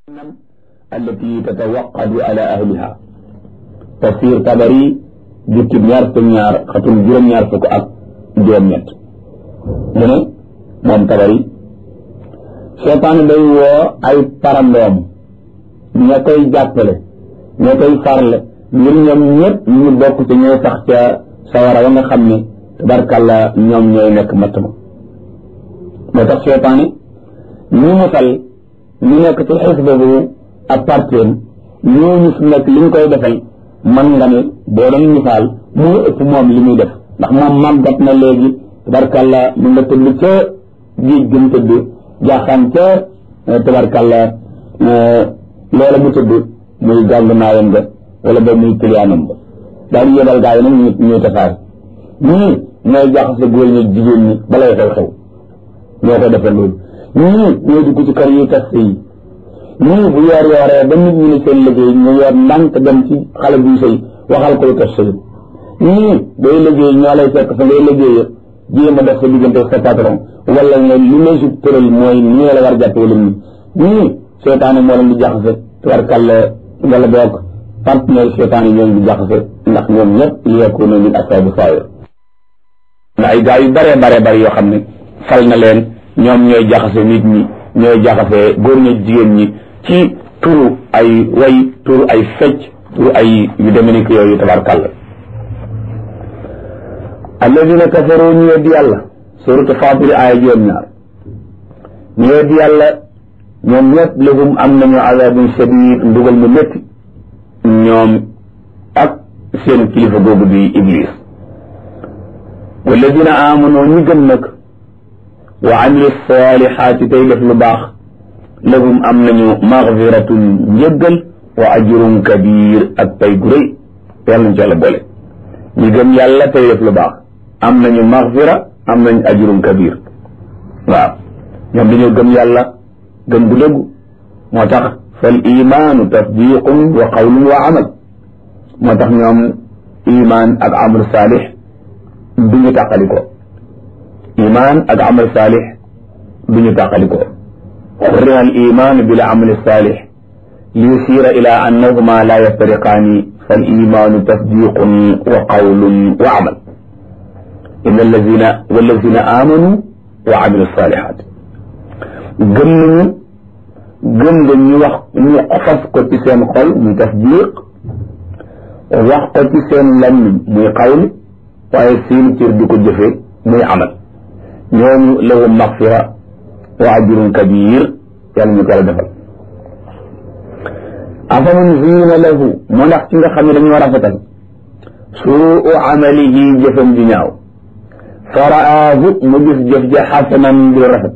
التي تتوقد على أهلها تفسير طبري جبت ñaar fukk ñaar xatum juróom ñaar fukk ak juróom ñett mu ne moom tabari seytaane day woo ay parandoom ña koy jàppale ña koy farle ngir ñoom ñëpp ñu bokk ci ñooy sax ca sawara wa nga xam ne tabarkàlla ñoom ñooy nekk matt ma moo tax seytaane ñu musal ñu nekk ci xisba bu ak parteem ñooñu fi nekk li ñu koy defal man nga ne boo doon misaal moo ëpp moom li muy def ndax moom màggat na léegi tabarkàlla mu nga tëdd ca géej gëm tëdd jaaxaan ca tabarkàlla loola mu tëdd muy gàng naayam nga wala ba muy kiliyaanam ba daal di yebal gaa yi nag ñu ñuy tasaare ñii ñooy jaxase góor ñi jigéen ñi balay xew xew ñoo ko defal loolu ñii ñooy dugg ci kër yi tas yi ñii bu yoor yooree ba nit ñi ne seen liggéey ñu yor ndànk dem ci xale buy sëy waxal koy tas sëy ñii day liggéey ñoo lay fekk fa ngay liggéey jéem a def sa diggante sa patron wala nga li lay su tëral mooy nii la war jàpp wala nii ñii seetaane moo leen di jaxase tubarkàlla wala boog partenaire seetaane ñoo leen di jaxase ndax ñoom ñëpp li yakunu min asaabu saayir ndax ay gaa yu bare bare bare yoo xam ne fal na leen ñoom ñooy jaxase nit ñi ñooy jaxase góor ñi jigéen ñi ci turu ay way turu ay fecc turu ay yu demee yooyu tabarkàlla alladina kafaru ñu weddi yàlla suratu faatiri aaya juróom ñaar ñu weddi yàlla ñoom ñëpp lahum am nañu azabun shadid mbugal mu métti ñoom ak seen kilifa googu di iblis walladina amanu ñi gëm nag wa amilu salihaati tey def lu baax lahum am nañu magfiratun njëggal wa ajrun kabir ak pay gu rëy yàlla nañ ci yàlla boole ñi gëm yàlla tey def lu baax am nañu magfira am nañu ajrun kabir waaw ñoom dañoo gëm yàlla gëm gu dëggu moo tax fal imaanu tasdiqun wa qawlun wa amal moo tax ñoom iman ak amal saalix du ñu tàqali ko iman ak amal saalix du ñu tàqali ko xurriha al iman bil amal saalix li yusira ila annahuma la yaftariqaani fal imaanu tasdiqun wa qawlun wa amal inna allazina wallazina amanu wa amilu salihat gëm nañu gëm nga ñu wax ñu fas ko ci seen xol muy tasdiq wax ko ci seen lammiñ muy qawl waaye seen cër di ko jëfe muy amal ñooñu lahum maxfira wa ajrun kabir yàlla ñu ko yàlla defal afaman ziina lahu moo ndax ci nga xam ne dañoo rafetal suu amalihi jëfam ji ñaaw faraahu mu gis jëf ja xasanan di rafet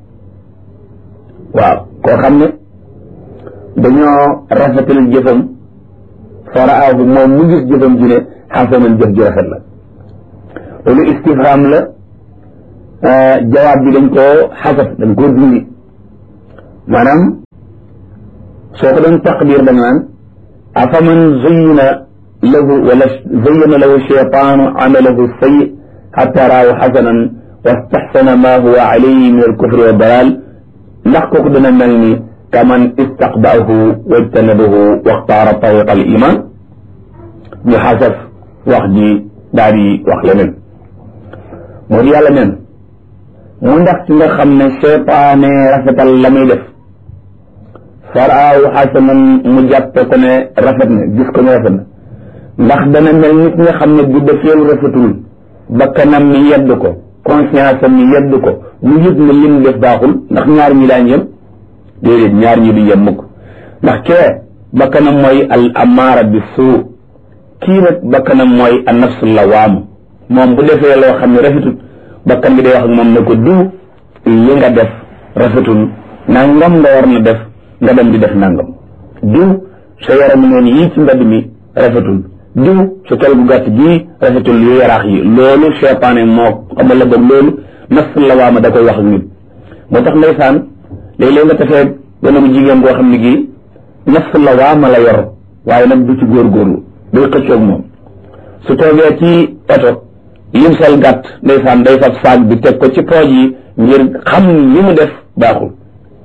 waaw koo xam ne dañoo rafetal jëfam faraahu moom mu gis jëfam ji ne xasanan jëf ji rafet la loolu istifham la jawaab bi dañ koo xasaf dañ koo dindi maanaam soo ko doon taqdir da nga naan afaman zayyana lahu wala zayyana lahu shaytaanu amalahu sayyi xatta raahu xasanan wastaxsana ma huwa alayhi min alkufri wa dalal ndax kooku dana mel ni kaman istaqbaahu wajtanabahu waxtaara tariqa al iman ñu xasaf wax ji daal di wax leneen moo di yàlla neen mu ndax ci nga xam ne seytaane rafetal la muy def faraahu xasanan mu jàppe ko ne rafet na gis ko ne rafet na ndax dana mel nit nga xam ne bu defeelu rafetul bakkanam mi yedd ko conscience am mi yedd ko mu yëg ne lim def baaxul ndax ñaar ñi daañ yem déedéet ñaar ñi du yem mukk ndax kee bakkanam mooy al amaara bi suu kii nag bakkanam mooy an nafsu lawaamu moom bu defee loo xam ne rafetul bakkan bi day wax ak moom ne ko diw li nga def rafetul nangam nga war na def nga dem di def nangam diw sa yaram noonu yii ci mbedd mi rafetul diw sa tol gu gàtt gii rafetul yu yaraax yi loolu seytaane moo xamal la boog loolu nafsu lawaama da koy wax ak nit moo tax ndeysaan léeg-léeg nga tafee gone bu jigéen boo xam ne gii nafsu lawaama la yor waaye nag du ci góorgóorlu day xëccoog moom su toogee ci oto lim sol gàtt ndeysaan day fab saag bi teg ko ci pooj yi ngir xam li mu def baaxul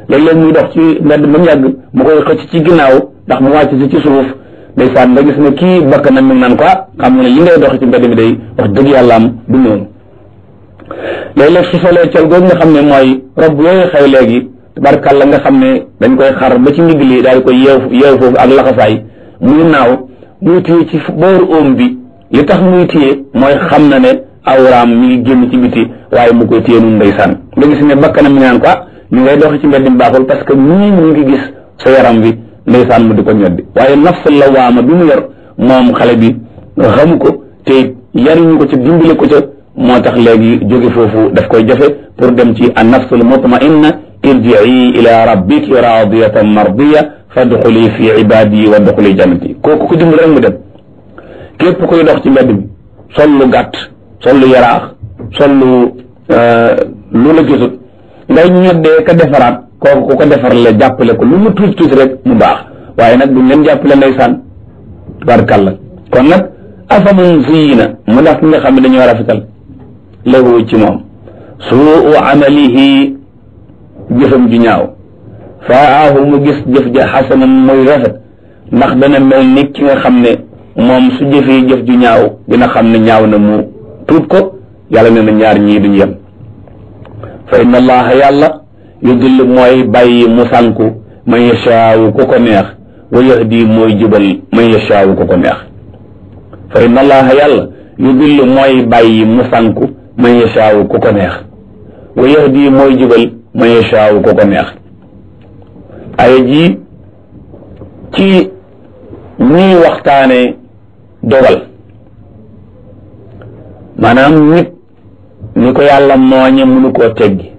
léeg-léeg muy dox ci mbedd ba mu yàgg mu koy xëcc ci ginnaaw ndax mu wàcc si ci suuf ndeysaan nga gis ne kii bakk na mi ngi naan ko xam nga ne li ngay dox ci mbedd mi day wax dëgg yàlla am du noonu léeg-léeg su solee col googu nga xam ne mooy rob yooyu xew léegi tabarkàlla nga xam ne dañ koy xar ba ci ndigg li daal di koy yeew yeew foofu ak laxasaay muy naaw muy téye ci booru óom bi li tax muy téye mooy xam na ne awraam mi ngi génn ci biti waaye mu koy téye nun ndeysaan nga gis ne bakkanam mi naan ko ñu ngay doxi ci mbedd mi baaxul parce que ñii ñu ngi gis sa yaram bi ndeysaan mu di ko ñoddi waaye nafs lawaama bi mu yor moom xale bi xamu ko te yariñu ko ca dimbale ko ca moo tax léegi jóge foofu daf koy jafe pour dem ci an nafsul mutmainna irjii ila rabbiki radiyatan mardiya fadxuli fi ibadi wa dxuli jannati kooku ko dimbale rek mu dem képp koy dox ci mbedd mi sol lu gàtt sol lu yaraax sol lu lu la gisut ngay ñoddee ka defaraat kooku ku ko defar la jàppale ko lu mu tuuti tuuti rek mu baax waaye nag duñ leen jàppale ndeysaan barkalla kon nag afaman ziyina mu ndax ki nga xam ne dañoo rafetal lahu ci moom suu amalihi jëfam ju ñaaw faahu mu gis jëf ja xasanan muy rafet ndax dana mel ni ki nga xam ne moom su jëfee jëf ju ñaaw dina xam ne ñaaw na mu tuut ko yàlla nee na ñaar ñii duñu yem fa inna allaha yàlla yudill mooy bàyyi mu sànku man yashaawu ku ko neex wa yahdi mooy jubal man yashaawu ku ko neex fa inna allaha yàlla yudill mooy bàyyi mu sànku man yashaawu ku ko neex wa yahdi mooy jubal man yashaawu ku ko neex aya ji ci ñuy waxtaane dogal maanaam nit ni ko yàlla mooñe mënu koo teggi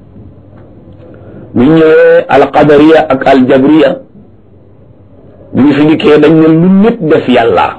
bu ñëwee alqadariya ak aljabriya bi ñu fi dikkee dañ ne lu nit def yàlla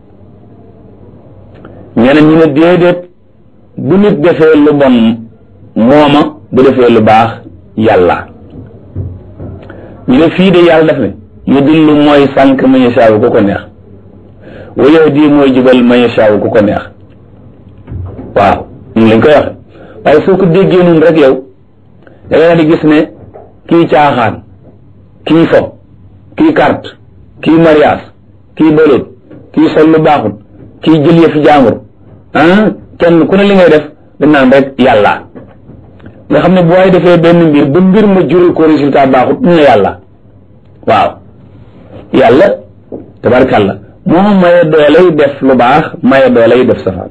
ñeneen ñu ne déedéet bu nit defee lu bon mooma bu defee lu baax yàlla ñu ne fii de yàlla def ne yu dillu mooy sànq man yashaawu ku ko neex wa yahdi mooy jubal man yashaawu ku ko neex waaw ñu lañ koy waxe waaye soo ko déggee noonu rek yow da nga di gis ne kii caaxaan kii fo kii carte kii mariage kii bëloot kii sol lu baaxut kii jël yëfi jaambur ah kenn ku ne li ngay def dañ naan rek yàlla nga xam ne bu waay defee benn mbir ba mbir ma jural ko résultat baaxut ñu ne yàlla waaw yàlla tabarkàlla moo maye dooley def lu baax maye dooley def safaan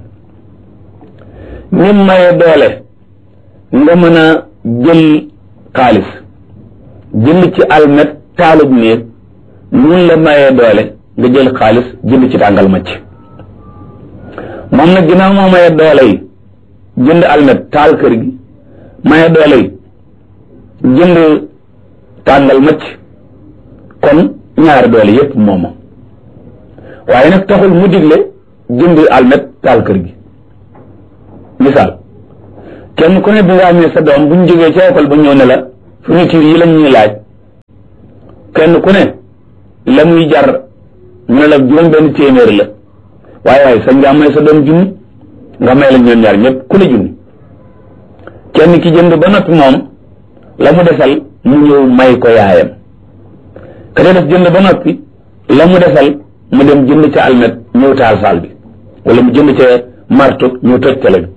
ni maye doole nga mën a jël xaalis jënd ci almet taalub néeg nun la mayee doole nga jël xaalis jënd ci tàngal macc moom nag ginnaaw moo mayee doole yi jënd almet taal kër gi mayee doole yi jënd tàngal macc kon ñaari doole yépp mooma waaye nag taxul mu digle jënd almet taal kër gi misaal kenn ku ne bi nga amee sa doom bu ñu jógee ca école ba ñëw ne la fourniture yi lañ ñuy laaj kenn ku ne la muy jar ñu ne la juróom benn téeméer la waaye waaye sañ nga may sa doom junni nga may la ñoom ñaar ñëpp ku ne junni kenn ki jënd ba noppi moom la mu desal mu ñëw may ko yaayam ka def jënd ba noppi la mu desal mu dem jënd ca almet ñëw taal saal bi wala mu jënd ca marto ñëw toj tele bi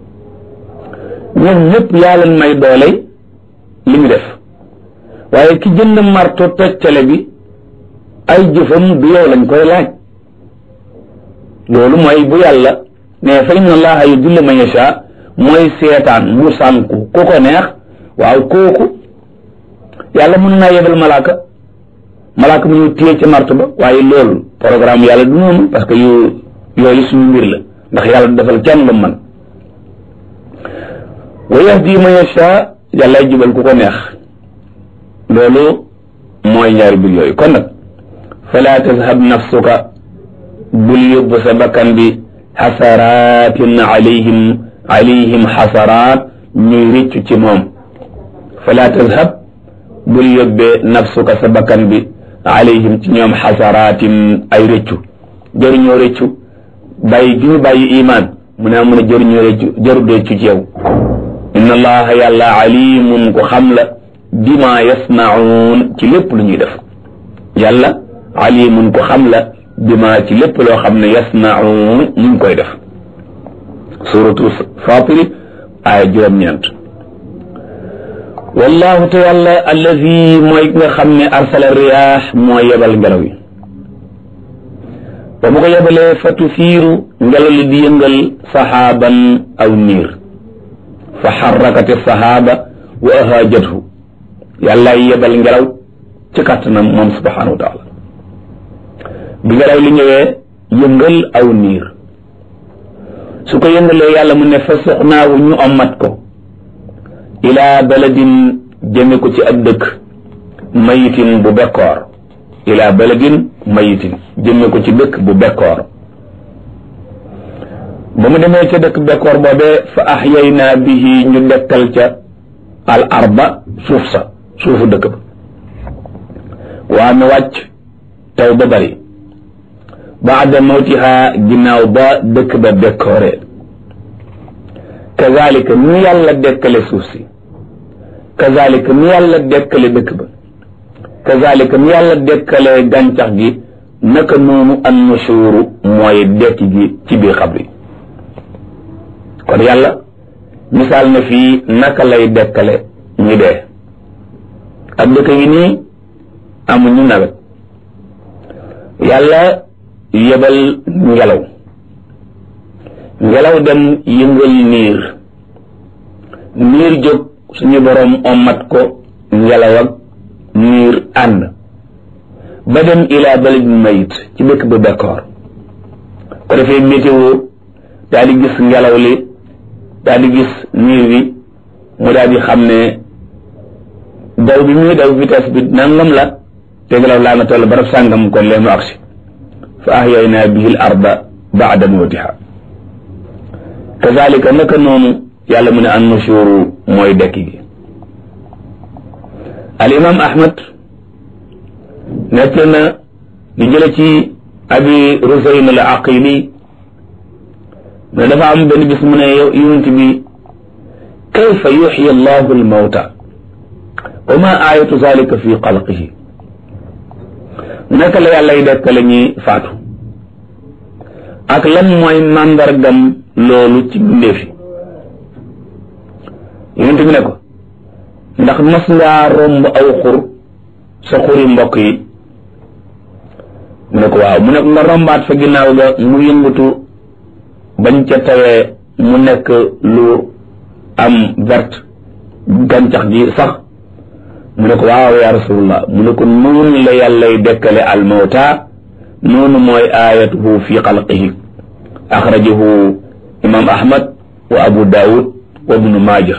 ñoom ñëpp yaa leen may doole li ñu def waaye ki jënd marto toj tele bi ay jëfam du yow lañ koy laaj loolu mooy bu yàlla ne fa inna allaha yudillu man yasha mooy seetaan mu sànku ku ko neex waaw kooku yàlla mën naa yebal malaaka malaaka mu ñu téye ca marto ba waaye loolu programme yàlla du noonu parce que yu yooyu suñu mbir la ndax yàlla du defal kenn lu man wa yahdi man yasha yàllay jubal ku ko neex loolu mooy ñaari mbir yooyu kon nag fala tazhab nafsuka bul yóbbu sa bakkan bi xasaratin alayhim alayhim xasaraat ñuy rëccu ci moom fala tazhab bul yóbbee nafsuka sa bakkan bi alayhim ci ñoom xasaraatin ay rëccu jëruñoo rëccu bàyyi gi ñu bàyyi imaan mu ne mun a jëruñoo rëccu jëru rëccu ci yow inna allaha yàlla alimun ko xam la bima yasnaun ci lépp lu ñuy def yàlla alimun ko xam la bima ci lépp loo xam ne yasnaun ñu ngi koy def suratu fatiri aaya juróom-ñeent wallahu te yàlla allazi mooy nga xam ne arsala riyaax moo yebal ngelaw yi ba mu ko yebalee fa tufiiru ngelaw li di yëngal saxaaban aw niir fa xarrakati saxaaba wa ahaajathu yàllaay yebal ngelaw ci kàttanam moom subhanahu wa taala bi ngelaw li ñëwee yëngal aw niir su ko yëngalee yàlla mu ne fa suxnaawu ñu ommat ko ilaa baladin jëme ko ci ab dëkk mayitin bu bekkoor ilaa baladin mayitin jëme ko ci dëkk bu bekkoor ba mu demee ca dëkk bekkoor boobee fa axyaynaa bihi ñu dekkal ca al arba suuf sa suufu dëkk ba waa mi wàcc taw ba bari baada mawtiha ginnaaw ba dëkk ba bekkooree kazalika ni yàlla dekkale suuf si kazalika ni yàlla dekkale dëkk ba kazalika ni yàlla dekkale gàncax gi naka noonu an nushuru mooy dekki gi ci biir xabri kon yàlla misaal na fii naka lay dekkale ñu dee ak dëkk yi nii amuñu nawet yàlla yebal ngelaw ngelaw dem yëngal niir niir jóg suñu boroom ommat ko ngelaw ak niir ànd ba dem ilaa baladin mayit ci dëkk ba bekkoor ko defee météo daal di gis ngelaw li daal di gis niir bi mu daal di xam ne daw bi muy daw vitesse bi nangam la te ngelaw laa nga toll barab sàngam kon lee mu agsi fa ahyaynaa bihi l arda baada mawtiha kazalika naka noonu yàlla mu ne an nushuru mooy dekki gi al imam ahmad nekk na di jële ci abi rusayn al aqili ne dafa am benn bis mu ne yonent bi kayfa yuxyi allahu al mawta wa ma ayatu zalika fi xalqihi naka la yàlla y dekkale ñi faatu ak lan mooy màndargam loolu ci mbindeefi yonent bi ne ko ndax mas ngaa romb aw xur sa xuri mbokk yi mu ne ko waaw mu ne ko nga rombaat fa ginnaaw ga mu yëngatu bañ ca tawee mu nekk lu am verte gàncax gi sax mu ne ko waaw ya rasulullah mu ne ko noonu la yàllay dekkale almawta noonu mooy ayatuhu fi xalqihi axrajahu imam ahmad wa abu daawud wa ibnu maaja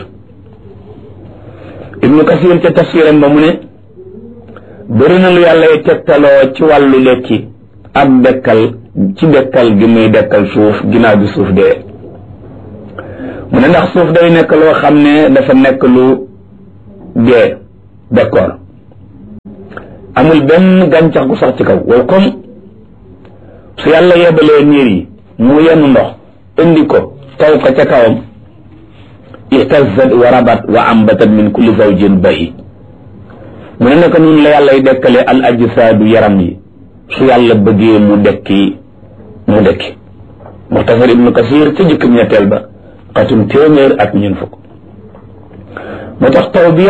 ibnu kasir ca tafsiram ba mu ne bëri na lu yàllay tegtaloo ci wàllu lekki ak dekkal ci dekkal gi muy dekkal suuf ginnaaw bi suuf dee mu ne ndax suuf day nekk loo xam ne dafa nekk lu dee d'accord amul benn gàncax gu sax ci kaw waaw comme su yàlla yebalee niir yi mu yenn ndox indi ko taw ko ca kawam ihtazat wa rabat wa ambatat min kulli zawjin bayi mu ne naka noonu la yàlla y dekkale al ajsaadu yaram yi su yàlla bëggee mu dekki mu dekki muxtasar ibnu kasir ca jëkk ñetteel ba xatum téeméer ak ñeent fukk moo tax taw bi